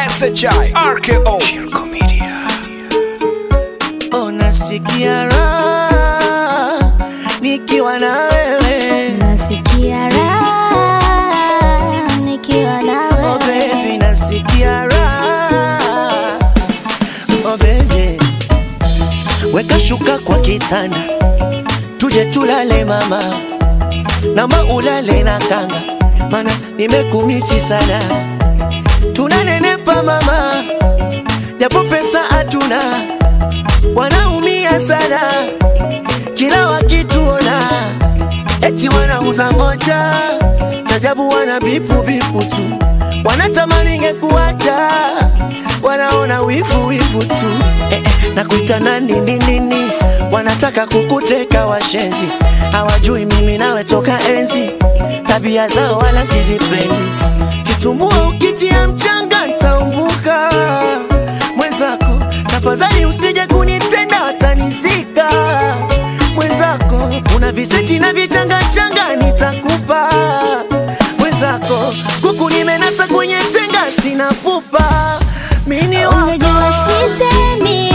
SHI RKO Shirko Media Oh, nasikia raha nikiwa na wewe Nasikia raha nikiwa na oh, baby, wewe. nasikia raha oh, baby. Weka shuka kwa kitanda tuje tulale mama, nama ulale na kanga, mana nimekumisi sana. Tunanenepa mama, japo pesa hatuna, wanaumia sana kila wakituona, eti wanauza moja chajabu, wana bipu bipu tu, wanatamani ngekuacha, wanaona wivu wivu tu eh, eh, nakuita nani nini nini, wanataka kukuteka washenzi, hawajui mimi nawe toka enzi, tabia zao wala sizipendi, kitumbua ukitia mchanga ntaumbuka mwenzako, tafadhali usije kunitenda watanizika mwenzako, kuna viseti na vichanga changa nitakupa mwenzako, kuku nimenasa kwenye tenga sina pupa mini wako Ungejua sisemi,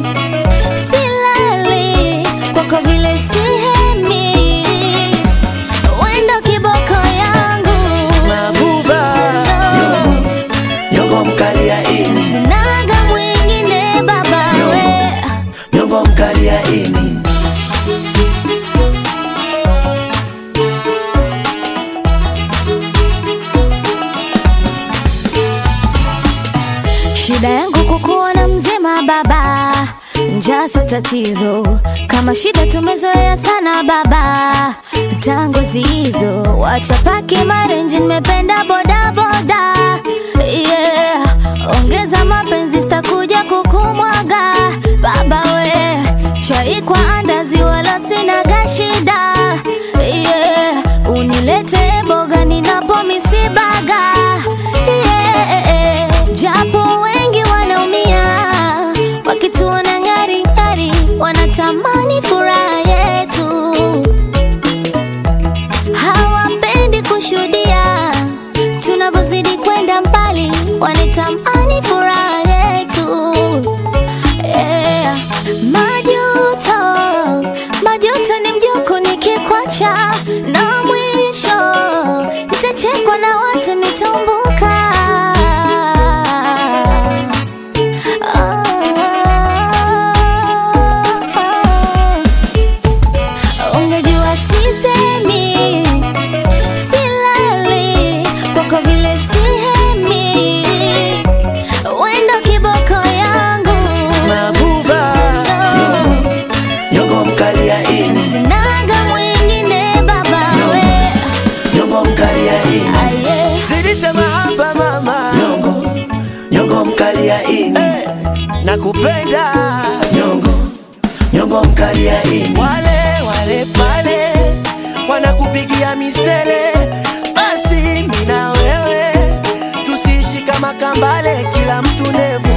silali kwako vile sihemi, wendo kiboko yangu mabuba nyongo, nyongo mkali ya ini sinaga mwingine baba we nyongo mkali ya ini Shida yangu kukuona mzima baba, njaa sio tatizo. Kama shida tumezoea sana baba, tangu hizo wacha paki marenji, nimependa boda boda yeah. Ongeza mapenzi, sitakuja kukumwaga baba we, chai kwa andazi, wala sinaga shida yeah. Unilete boga ninapo misibaga yeah. Japo wengi wanaumia wakituona ngari ngari, wanatamani furaha yetu, hawapendi kushuhudia tunavyozidi kwenda mbali, wanatamani furaha yetu yeah. Majuto, majuto ni mjoko nikikwacha, na mwisho nitachekwa na watu nitaumbuka. Oh, ungejua sisemi, silali kwako vile sihemi, wendo kiboko yangu mabuba nyongo, nyongo mkali ya ini Sinaga mwingine baba we nyongo mkali ya ini aye zidisha mahaba mama nyongo nyongo mkali ya ini hey, nakupenda nyongo nyongo mkali ya ini wale wale pale wanakupigia misele basi mina wewe tusiishi kama kambale kila mtu nevu